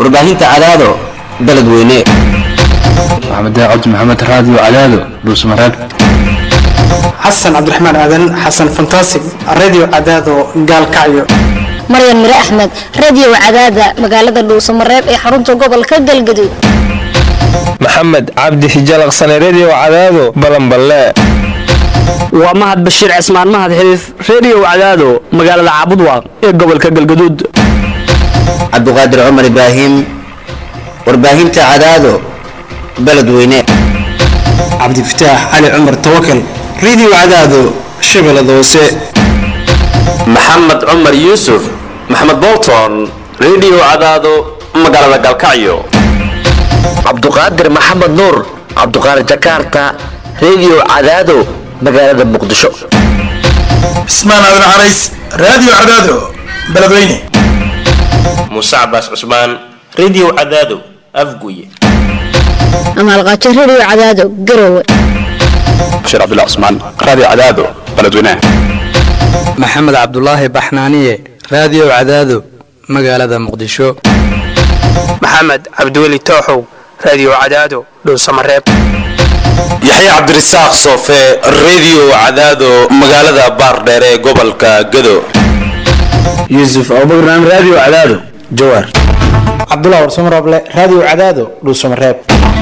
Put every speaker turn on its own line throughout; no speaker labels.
warbaahinta cadaado beledweyne
maxamed cabdi maxamed raadiyo cadaado dhuusmareeb
xasan cabdiraxmaan aadan xasan fantasig radio cadaado gaalkacyo
maryan mire axmed radio cadaada magaalada dhuusamareeb ee xarunta gobolka galgaduud
maxamed cabdi hijalaqsane redio cadaado balanballe
waa mahad bashiir cismaan mahad xiliif redio cadaado magaalada caabudwaaq ee gobolka galgaduud
cabduqaadir cumar ibraahim warbaahinta cadaado beledweyne
cabdifataax cali cumar tawakal radio cadaado shabeellada hoose
maxamed cumar yuusuf maxamed bolton redio cadaado magaalada galkacyo
cabduqaadir maxamed nuur cabduqaadir jakarta redio cadaado magaalada muqdisho
cismaan aadan carays radio cadaado beledweyne
muuse cabaas cusmaan redio cadaado afguye
amaalqaajo radio cadaado garowe
bashiir cabdullah cusmaan raadiyo cadaado beledweyne
maxamed cabdulaahi baxnaaniye raadiyo cadaado magaalada muqdisho
maxamed cabdiweli tooxow radio cadaado dhuusamareeb
yaxye cabdirasaaq soofe redio cadaado magaalada baardheer ee gobolka gado
yuusuf abubakran radio cadaado jawaar
cabdullah warsamarooble radio cadaado dhuusamareeb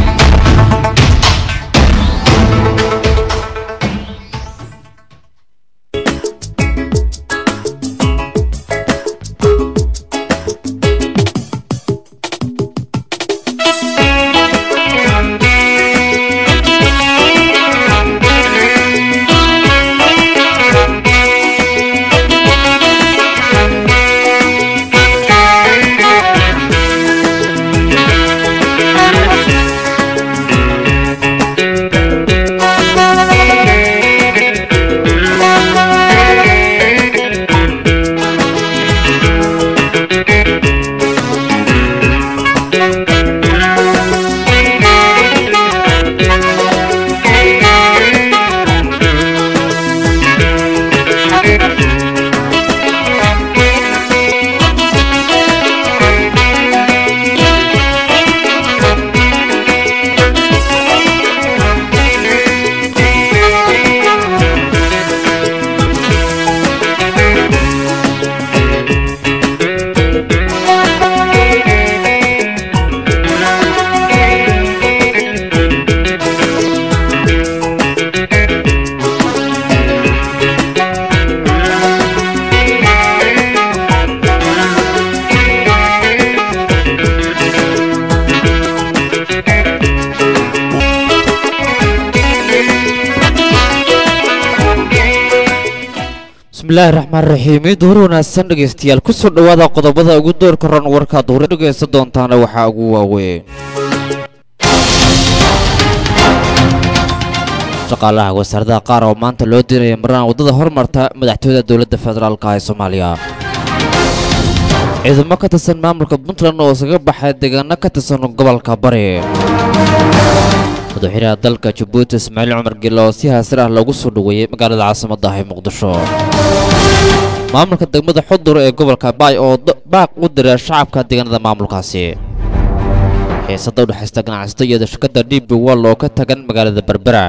bismillahi raxmaan raxiim id hor wanaagsan dhegaystayaal ku soo dhowaada qodobada ugu doorka ran warkaad hore dhegaysan doontaana waxaa ugu waaweyn shaqaalaha wasaaradaha qaar oo maanta loo diinaya maraan waddada hormarta madaxtooyada dowladda federaalka ee soomaaliya ciidamo ka tirsan maamulka puntland oo isaga baxay deegaano ka tirsan gobolka bari madaxweynaha dalka jabuuti ismaaciil cumar gille oo si haasir ah loogu soo dhoweeyey magaalada caasimadda ah ee muqdisho maamulka degmada xudur ee gobolka baay oo baaq u dira shacabka deegaanada maamulkaasi xiisada udhexaysta ganacsato iyo shirkadda d b wall oo ka tagan magaalada berbera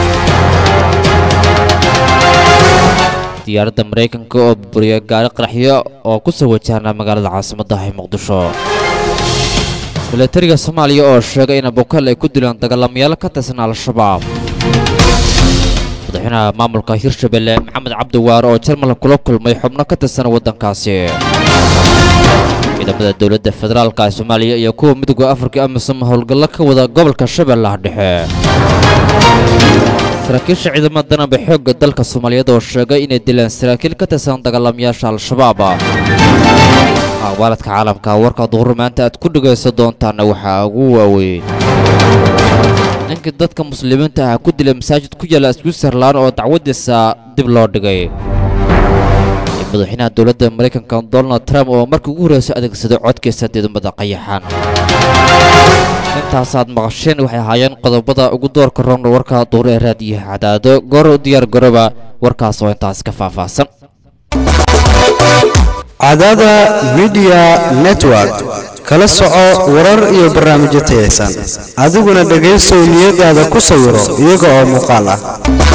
diyaaradda maraykanka oo buriya gaari qaraxyo oo ku soo wajahna magaalada caasimadda ah ee muqdisho milatariga soomaaliya oo sheegay in abukal ay ku dilaan dagaalamayaal ka tirsan al-shabaab madaxweynaha maamulka hirshabelle maxamed cabdiwaare oo jarmal kula kulmay xubno ka tirsan waddankaasi ciidamada dowladda federaalka ee soomaaliya iyo kuwa midooda afrika amisom howlgallo ka wada gobolka shabeellaha dhexe saraakiisha ciidamada danaba xoogga dalka soomaaliyeed oo sheegay inay dilaan saraakiil ka tirsan dagaalamayaasha al-shabaab aqbaaladka caalamka warka duhur maanta aad ku dhegaysan doontaana waxaa ugu waaweyn ninkii dadka muslimiinta ah ku dilay masaajid ku yaala switzerlan oo dacwadiisa dib loo dhigay madaxweynaha dowladda maraykanka donald trump oo markii ugu horreysay adeegsaday codkiisa diidmada qayaxan intaasaad maqasheen waxay ahaayeen qodobada ugu doorka ron warka duur ee raadiyaha cadaado goor u diyaar garoba warkaas oo intaas ka faahfaahsan
cadaada midiya network kala soco warar iyo barnaamijyo tayaysan adiguna dhegaysow niyadaada ku sawiro iyaga oo muuqaal ah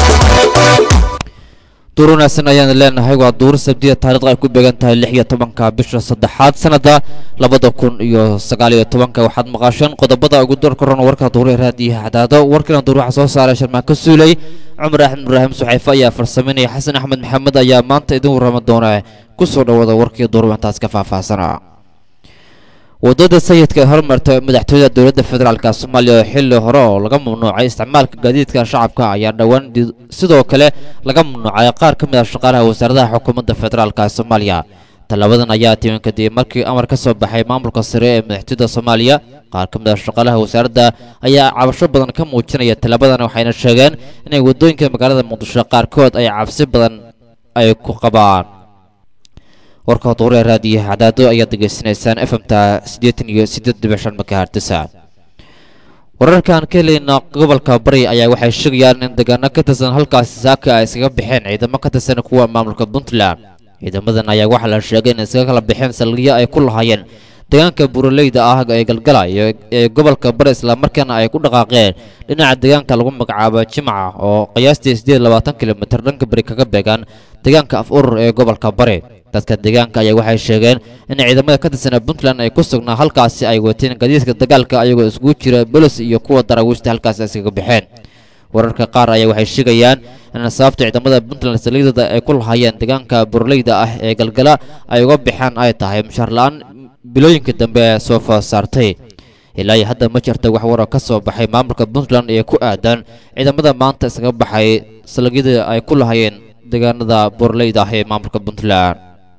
duur wanaagsan ayaan leenahay waa duur sabdiya taariikhda ay ku beegan tahay lix iyo tobanka bisha saddexaad sanada labada kun iyo sagaal iyo tobanka waxaad maqasheen qodobada ugu door korona warka duure raadiyaha cadaado warkana duur waxaa soo saaray sharmaan ka suulay cumar axmed ibraahim suxayfe ayaa farsameynaya xasan axmed maxamed ayaa maanta idin warrama doona ku soo dhawaada warkii duur intaas ka faahfaahsana wadada sayidka ee hormarta madaxtooyada dowladda federaalka soomaaliya oo xilli hore oo laga mamnuucay isticmaalka gaadiidka shacabka ayaa dhowaan sidoo kale laga mamnuucay qaar ka mid ah shaqaalaha wasaaradaha xukuumadda federaalka soomaaliya tallaabadan ayaa timin kadib markii amar ka soo baxay maamulka sare ee madaxtooyada soomaaliya qaar ka mid ah shaqaalaha wasaaradda ayaa cabasho badan ka muujinaya tallaabadan waxayna sheegeen inay waddooyinka magaalada muqdisho qaarkood ay cabsi badan ay ku qabaan warka duuree raadiyaha cadaado ayaad degeysanaysaan efemta siddeetan iyo siddeed dhibic shan makahartisa wararkaan ka helayna gobolka bari ayaa waxay sheegayaan in deegaano ka tirsan halkaasi saaka ay iskaga baxeen ciidamo ka tirsan kuwa maamulka puntland ciidamadan ayaa waxaa la sheegay in iskaga kala baxeen saldhigyo ay ku lahaayeen deegaanka buraleyda ah ee galgala iyo ee gobolka bari islamarkaana ay ku dhaqaaqeen dhinaca deegaanka lagu magacaabo jimca oo qiyaastii siddeed labaatan kilomitir dhanka bari kaga beegan deegaanka af urur ee gobolka bari dadka deegaanka ayaa waxay sheegeen in ciidamada ka tirsan puntland ay ku sugnaa halkaasi ay wateen gadiidka dagaalka ayagoo isugu jira bolis iyo kuwa daraawiishta halkaasi iskaga baxeen wararka qaar ayaa waxay sheegayaan in sababta ciidamada puntland saliidada ay ku lahaayeen deegaanka burleyda ah ee galgala ay uga baxeen ay tahay mushaar la-aan bilooyinka dambe ee soo food saartay ilaa iyo hadda ma jirta wax waro ka soo baxay maamulka puntland ee ku aadan ciidamada maanta iskaga baxay saliidyada ay ku lahaayeen deegaanada burleyda ah ee maamulka puntland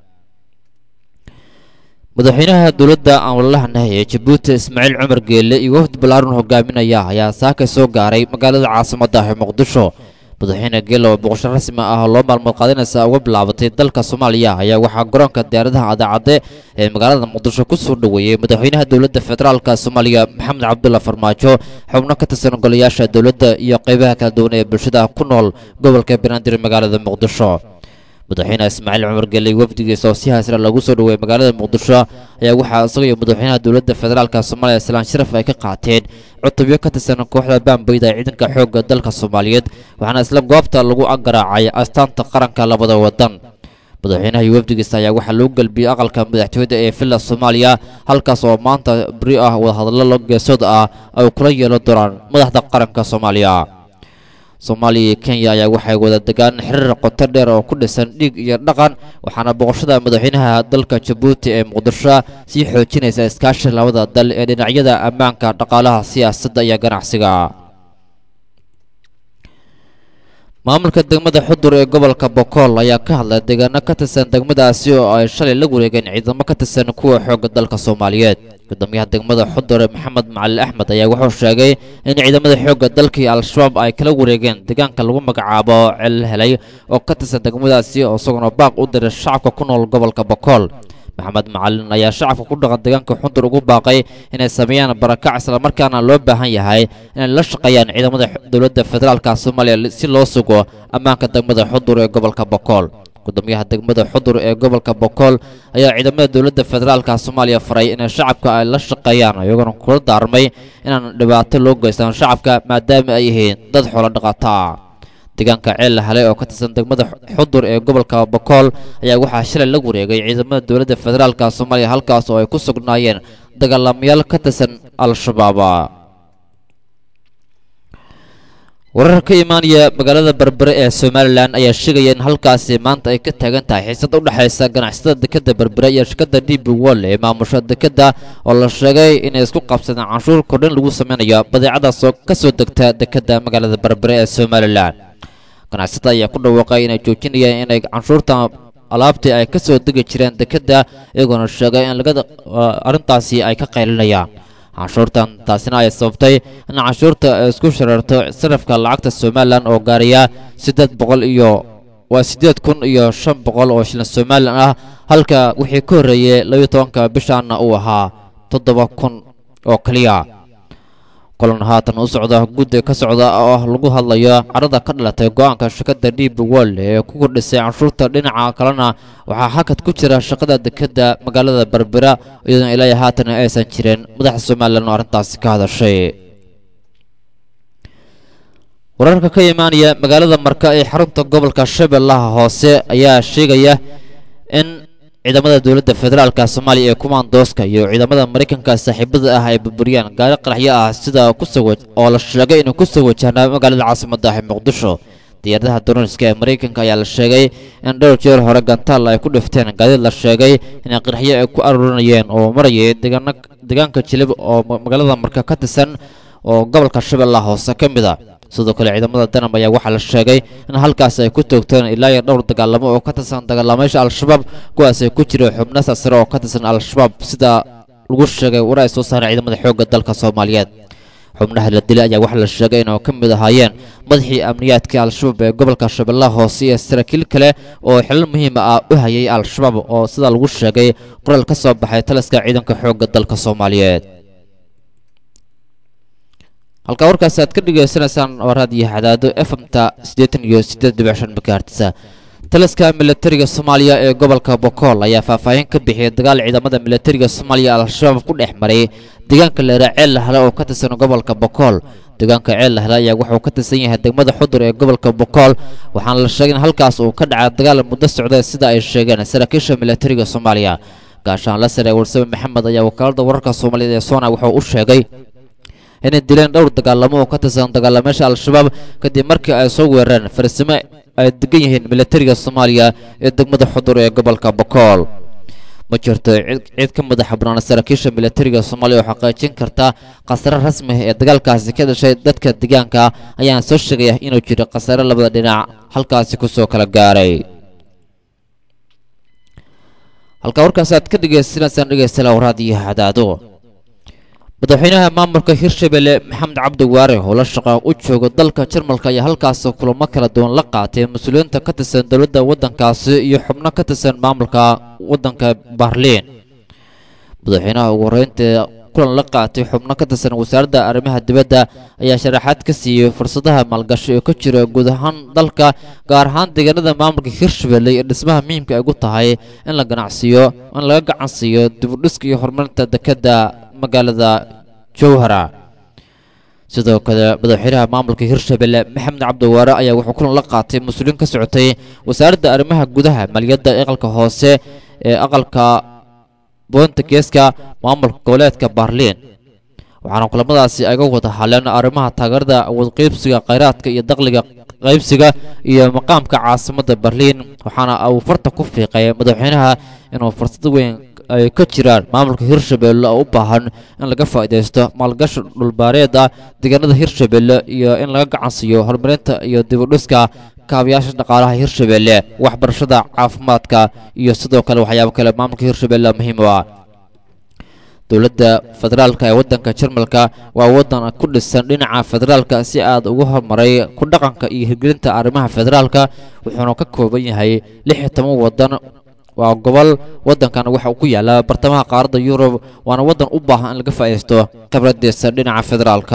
madaxweynaha dowladda aan walalahanah ee jabuuti ismaaciil cumar geelle iyo wafdi ballaaran hogaaminaya ayaa saaka soo gaaray magaalada caasimadda ah ee muqdisho madaxweyne geelle oo boqosho rasmi ah loo maalmood qaadinaysa uga bilaabatay dalka soomaaliya ayaa waxaa garoonka diyaaradaha adaacadde ee magaalada muqdisho ku soo dhoweeyey madaxweynaha dowladda federaalka soomaaliya maxamed cabdulla farmaajo xubno ka tirsan golayaasha dowladda iyo qaybaha kala duwan ee bulshada ku nool gobolka banaadir magaalada muqdisho madaxweyne ismaaciil cumar geley wafdigiisa oo si haasra lagu soo dhoweeyey magaalada muqdisho ayaa waxaa isaga iyo madaxweynaha dowladda federaalka soomaaliya islaan sharaf ay ka qaateen cutubyo ka tirsan kooxda baambayda ee ciidanka xoogga dalka soomaaliyeed waxaana isla goobta lagu garaacay astaanta qaranka labada wadan madaxweynaha iyo wafdigiisa ayaa waxaa lagu gelbiyey aqalka madaxtooyada ee villa soomaaliya halkaas oo maanta beri ah wadahadallo geesood ah ay kula yeelan doonaan madaxda qaranka soomaaliya soomaaliya iyo kenya ayaa waxay wada degaan xiriir qoto dheer oo ku dhisan dhiig iyo dhaqan waxaana boqoshada madaxweynaha dalka jabuuti ee muqdisho sii xoojinaysa iskaashi labada dal ee dhinacyada ammaanka dhaqaalaha siyaasadda iyo ganacsiga maamulka degmada xudur ee gobolka bokool ayaa ka hadlay deegaano ka tirsan degmadaasi oo ay shalay la wareegeen ciidamo ka tirsan kuwa xoogga dalka soomaaliyeed gudoomiyaha degmada xudur maxamed macalin axmed ayaa wuxuu sheegay in ciidamada xoogga dalkii al-shabaab ay kala wareegeen deegaanka lagu magacaabo cel helay oo ka tirsan degmadaasi oo isaguna baaq u diray shacabka ku nool gobolka bokool maxamed macalin ayaa shacabka ku dhaqan deegaanka xundur ugu baaqay inay sameeyaan barakac islamarkaana loo baahan yahay inay la shaqeeyaan ciidamada dowladda federaalka soomaaliya si loo sugo ammaanka degmada xudur ee gobolka bokool gudoomiyaha degmada xudur ee gobolka bokool ayaa ciidamada dowladda federaalka soomaaliya faray inay shacabka ay la shaqeeyaan iyagoona kula daarmay inaan dhibaato loo geystaan shacabka maadaama ay yihiin dad xoolo dhaqato ah deegaanka ceel la helay oo ka tirsan degmada xudur ee gobolka bokool ayaa waxaa shalay la wareegay ciidamada dowladda federaalka soomaaliya halkaas oo ay ku sugnaayeen dagaalamayaal ka tirsan al-shabaab warar ka imaanaya magaalada berbere ee somalilan ayaa sheegaya in halkaasi maanta ay ka taagan tahay xiisad u dhexaysa ganacsatada dekeda berbere iyo shirkadda d b wall ee maamusha dekeda oo la sheegay inay isku qabsadeen canshuur kordhin lagu sameynayo badeecadaas oo ka soo degta dekeda magaalada berbere ee somalilan ganacsatada ayaa ku dhawaaqay inay joojinayaan inay canshuurta alaabtii ay ka soo degi jireen dekeda iyagoona sheegay in lagada arrintaasi ay ka qaylinayaan canshuurtan taasina ay sababtay in canshuurta ay isku shareerto sarafka lacagta somalilan oo gaaraya siddeed boqol iyo waa siddeed kun iyo shan boqol oo shilin somalilan ah halka wixii ka horreeyey labiyo tobanka bishaana uu ahaa toddoba kun oo keliya kulan haatan u socda guddi ka socda oo lagu hadlayo carada ka dhalatay go-aanka shirkadda dib world ee ku kordhisay canshuurta dhinaca kalena waxaa hakad ku jira shaqada dekeda magaalada berbera iyadoona ilaa haatan aysan jirin madaxda somalilan oo arrintaasi ka hadashay wararka ka imaanaya magaalada marka ee xarunta gobolka shabeellaha hoose ayaa sheegaya in ciidamada dowladda federaalka soomaaliya ee kumaandooska iyo ciidamada maraykanka saaxiibada ah ay burburiyaan gaari qaraxyo ah sida kusoo oo la sheegay inuu kusoo wajahnaa magaalada caasimadda ah ee muqdisho diyaaradaha dooniska ee maraykanka ayaa la sheegay in dhowr jeer hore gantaal ay ku dhifteen gaadiid la sheegay inay qaraxyo ay ku aruurinayeen oo marayay deegaano deegaanka jilib oo magaalada marka ka tirsan oo gobolka shabeellaha hoose ka mid a sidoo kale ciidamada danab ayaa waxaa la sheegay in halkaas ay ku toogteen ilaa iyo dhowr dagaalamo oo ka tirsan dagaalamayaasha al-shabaab kuwaas ay ku jira xubno sasare oo ka tirsan al-shabaab sida lagu sheegay war ay soo saareen ciidamada xoogga dalka soomaaliyeed xubnaha la dilay ayaa waxaa la sheegay inay ka mid ahaayeen madaxii amniyaadka al-shabaab ee gobolka shabeellaha hoose iyo saraakiil kale oo xilal muhiima ah u hayay al-shabaab oo sida lagu sheegay qoraal ka soo baxay taliska ciidanka xoogga dalka soomaaliyeed halkaa warkaasi aad ka dhegaysanaysaan waa raadiyo xadaado efmta siddeetan iyo siddeed dhibic shan makaartisa taliska militariga soomaaliya ee gobolka bokool ayaa faahfaahin ka bixiyay dagaal ciidamada militariga soomaaliya al-shabaab ku dhex maray deegaanka leera ceel lahle oo ka tirsan gobolka bokool deegaanka ceel lahle ayaa wuxuu ka tirsan yahay degmada xudur ee gobolka bokool waxaana la sheegay in halkaas uu ka dhacay dagaal muddo socday sida ay sheegeen saraakiisha militariga soomaaliya gaashaan la sare warsame maxamed ayaa wakaalada wararka soomaaliyeed ee soona wuxuu u sheegay inay dileen dhowr dagaalamo oo ka tirsan dagaalamayaasha al-shabaab kadib markii ay soo weerareen farsimo ay degan yihiin militariga soomaaliya ee degmada xudur ee gobolka bokool ma jirto cid ka madaxa bannaan saraakiisha militariga soomaaliya oo xaqiijin karta khasare rasmi ee dagaalkaasi ka dhashay dadka deegaanka ayaana soo sheegaya inuu jiro khasare labada dhinac halkaasi kusoo kala gaaray halkaa warkaasi aad ka dhegaysanaysaan dhegeystayaal raadiyo hadaado madaxweynaha maamulka hirshabelle maxamed cabdi waare oo la shaqa u jooga dalka jarmalka ayaa halkaas kulamo kala duwan la qaatay mas-uuliyiinta ka tirsan dowladda waddankaasi iyo xubno ka tirsan maamulka waddanka barliin madaxweynaha ugu horreynta kulan la qaatay xubno ka tirsan wasaaradda arrimaha dibadda ayaa sharaxaad ka siiyey fursadaha maalgashi oo ka jira guud ahaan dalka gaar ahaan deegaanada maamulka hirshabelle iyo dhismaha muhiimka ay ugu tahay in la ganacsiiyo in laga gacan siiyo dibudhiska iyo horumarinta dekedda magaalada jowhara sidoo kale madaxweynaha maamulka hirshabelle maxamed cabdiwaare ayaa wuxuu kulan la qaatay mas-uuliyiin ka socotay wasaaradda arrimaha gudaha maaliyadda aqalka hoose ee aqalka boonta geeska maamulka goboleedka baarliin waxaana kulamadaasi ay ga wada hadleen arrimaha taageerada awoodqaybsiga khayraadka iyo dakhliga qaybsiga iyo maqaamka caasimadda berliin waxaana uu farta ku fiiqay madaxweynaha inuu fursad weyn ay ka jiraan maamulka hirshabelle oo u baahan in laga faa'iidaysto maalgashi dhulbaareed ah deegaanada hirshabelle iyo in laga gacansiiyo horumarinta iyo dibudhiska kaabayaasha dhaqaalaha hirshabelle waxbarashada caafimaadka iyo sidoo kale waxyaabo kale maamulka hirshabelle muhiim u ah dowladda federaalka ee waddanka jarmalka waa waddan ku dhisan dhinaca federaalka si aad ugu horumaray ku dhaqanka iyo hirgelinta arrimaha federaalka wuxuuna ka kooban yahay lix iyo toban waddan waa gobol waddankan waxa uu ku yaala bartamaha qaaradda yurub waana waddan u baahan in laga faa'iidaysto khibradiisa dhinaca federaalka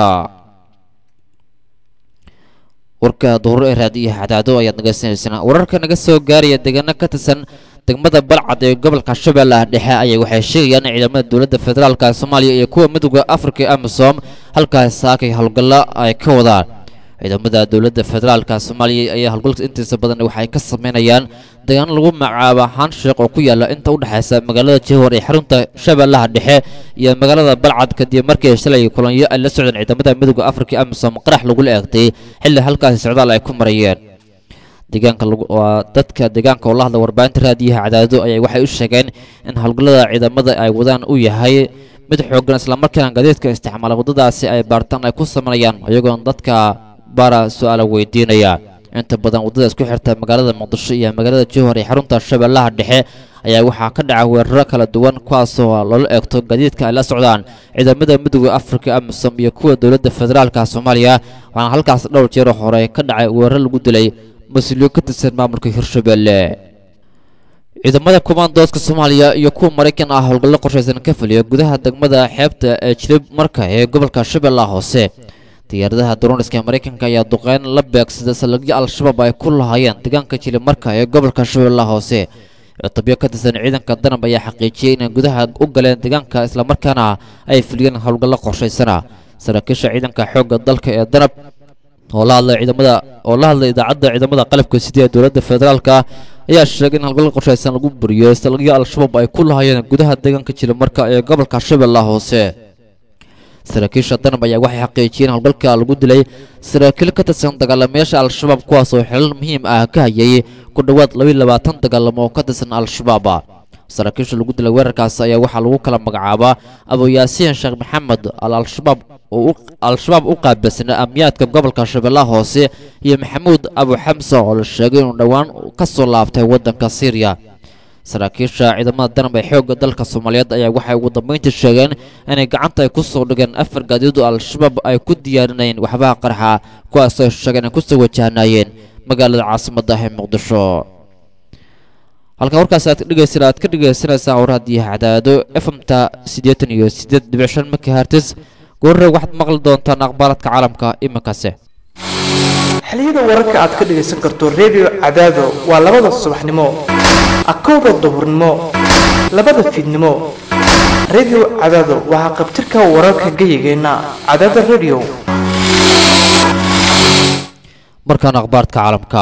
warka duhur ee raadiyaha cadaado ayaad nagaysanaysaan wararka naga soo gaaraya deegaano ka tirsan degmada balcad ee gobolka shabeellaha dhexe ayaa waxay sheegayaan in ciidamada dowladda federaalka soomaaliya iyo kuwa midooda afrika ee amisom halkaas saakay howlgallo ay ka wadaan ciidamada dowladda federaalka soomaaliya ayaa howlgalka intiisa badan waxay ka sameynayaan deegaano lagu magacaabo hansheekh oo ku yaala inta u dhexaysa magaalada jowhar ee xarunta shabeellaha dhexe iyo magaalada balcad kadib markii shalay kulanyo ay la socdeen ciidamada midooda afrika ee amisom qarax lagula eegtay xilli halkaasi socdaal ay ku marayeen deegaanka waa dadka deegaanka oo la hadla warbaahinta raadiyaha cadaado ayaa waxay u sheegeen in howlgallada ciidamada ay wadaan uu yahay mid xooggan islamarkaana gaadiidka isticmaala waddadaasi ay baartaan ay ku sameynayaan iyagoon dadka baara su-aala weydiinaya inta badan waddada isku xirta magaalada muqdisho iyo magaalada jowhar ee xarunta shabeellaha dhexe ayaa waxaa ka dhaca weeraro kala duwan kuwaasoo loola eegto gaadiidka ay la socdaan ciidamada midooda afrika amisom iyo kuwa dowladda federaalka soomaaliya waxaana halkaas dhowr jeero hore ka dhacay weeraro lagu dilay mas-uuliyiin ka tirsan maamulka hirshabelle ciidamada kumaandooska soomaaliya iyo kuwa maraykan ah howlgallo qorshaysan ka fuliya gudaha degmada xeebta ee jilib marka ee gobolka shabeellaha hoose diyaaradaha droniska maraykanka ayaa duqeyn la beegsaday salagyo al-shabaab ay ku lahaayeen deegaanka jilib marka ee gobolka shabeellaha hoose cutubyo ka tirsan ciidanka danab ayaa xaqiijiyey inay gudaha u galeen deegaanka islamarkaana ay fuliyeen howlgallo qorshaysana saraakiisha ciidanka xoogga dalka ee danab oo la hadlay ciidamada oo la hadlay idaacadda ciidamada qalabka sida ee dowladda federaalka ayaa sheegay in howlgallo qorshaysan lagu buriyo salagyo al-shabaab ay ku lahaayeen gudaha deegaanka jilib marka ee gobolka shabeellaha hoose saraakiisha danab ayaa waxay xaqiijiyeen howlgalka lagu dilay saraakiil ka tirsan dagaalamayaasha al-shabaab kuwaas oo xilal muhiim ah ka hayay ku dhowaad labiiyo labaatan dagaalamo oo ka tirsan al-shabaab saraakiisha lagu dilay weerarkaas ayaa waxaa lagu kala magacaabaa abuyaasiin sheekh maxamed al al-shabaab oo al-shabaab u qaabilsanaa amniyaadka gobolka shabeellaha hoose iyo maxamuud abu xamsa oo la sheegay inuu dhowaan ka soo laabtay waddanka syriya saraakiisha ciidamada danab ee xoogga dalka soomaaliyeed ayaa waxay ugu dambeyntii sheegeen inay gacanta ay ku soo dhigeen afar gaadiid oo al-shabaab ay ku diyaarinayeen waxbaha qarxa kuwaas ay sheegeen ay kusoo wajahnaayeen magaalada caasimadda ah ee muqdisho halka warkaas aad dhegeysan aad ka dhegeysanaysaa warhaddii cadaado efmta siddeetan iyo siddeed dhibic shan megahertis goorre waxaad maqli doontaan aqbaaladka caalamka iminkase
xiliyada wararka aad ka dhegaysan karto redio cadaado waa labada subaxnimo akowda duhurnimo labada fiidnimo redio cadaado waxaa qabtirka wararka geyigeenna cadaada redio
markaan akhbaarka caalamka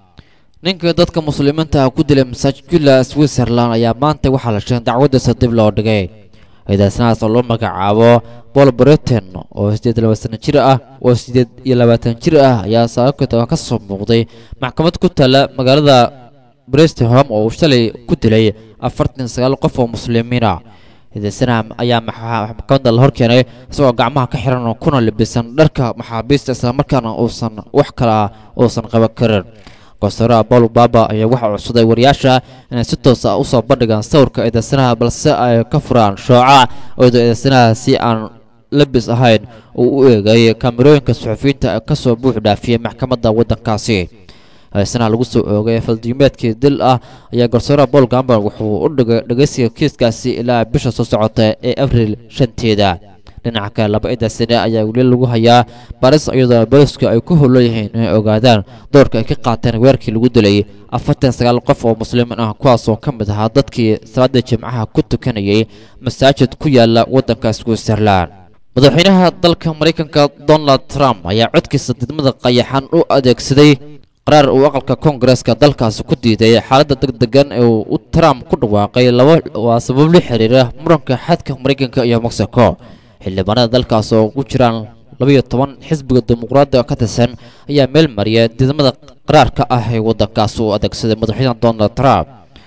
ninkii dadka muslimiinta ah ku dilay masaajidula switzerland ayaa maanta waxaa la sheegay dacwadiisa dib loo dhigay ciidaasnahaas oo loo magacaabo bol britain oo siddeed iyo labaatan jir ah oo siddeed iyo labaatan jir ah ayaa saakita ka soo muuqday maxkamad ku taalla magaalada brestholm oo uu shalay ku dilay afartan sagaal qof oo muslimiina ciidaasnaha ayaa maxkamadda la horkeenay isagoo gacmaha ka xiran oo kuna libisan dharka maxaabiista islamarkaana uusan wax kala uusan qaban karin goosaraha paul baba ayaa waxaa codsaday wariyaasha inay si toos ah usoo bandhigaan sawirka eedaysanaha balse ay ka furaan shooca iyadoo eedaysanaha si aan labis ahayn uu u eegay kaamirooyinka suxufiyiinta ka soo buux dhaafiyey maxkamadda waddankaasi eedaysanaha lagu soo oogay faldiimeedkii dil ah ayaa gorsaraha paul gamber wuxuu u dhigay dhegeysiga kiiskaasi ilaa bisha soo socota ee abriil shanteeda dhinaca kale laba ciidaasane ayaa weli lagu hayaa baris iyadoo booliska ay ku howlan yihiin inay ogaadaan doorka ay ka qaateen weerarkii lagu dilay afartan sagaal qof oo muslimiin ah kuwaasoo ka mid ahaa dadkii salaada jimcaha ku tukanayay masaajid ku yaala waddanka switzerland madaxweynaha dalka maraykanka donald trump ayaa codkiisa didmada qayaxan u adeegsaday qaraar uu aqalka koongareeska dalkaasi ku diiday xaaladda degdegan ee uu trump ku dhawaaqay laba waa sabab la xiriira muranka xadka maraykanka iyo mexico xildhibaanada dalkaas oo ku jiraan labayo toban xisbiga dimuqraadiga ka tirsan ayaa meel mariya didmada qaraarka ah ee waddankaas uu adeegsaday madaxweyne donald trump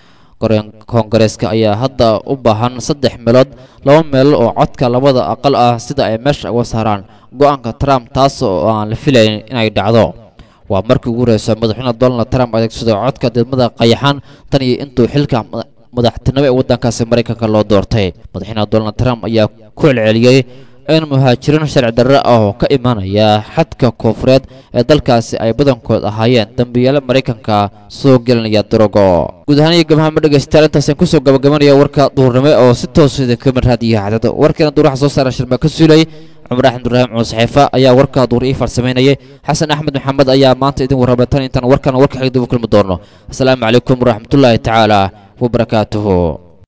koongareeska ayaa hadda u baahan saddex meelood laba meel oo codka labada aqal ah sida ay meesha uga saaraan go-aanka trump taas oo aan la filayn inay dhacdo waa markii ugu horeysa madaxweyne donald trump adeegsado codka didmada qayaxan tan iyo intuu xilka madaxtinimo ee waddankaasi maraykanka loo doortay madaxweyne donald trump ayaa ku celceliyey in muhaajiriin sharci darre ah oo ka imanaya xadka koonfureed ee dalkaasi ay badankood ahaayeen dambiyaale maraykanka soo gelinaya darogo guud ahaan iyo gabahama dhegaystayaal intaasaan kusoo gabagabanaya warka duhurnimo oo si toosida kamid raadiyo cadada warkeena duur waxa soo saara shirma ka suulay cumar axmed ibraahim cuun saxiifa ayaa warka duur ii farsamaynayay xasan axmed maxamed ayaa maanta idin warramay tan intaan warkana warka xigdib u kulmi doono asalaamu calaykum waraxmatullaahi tacaala wabarakaatuhu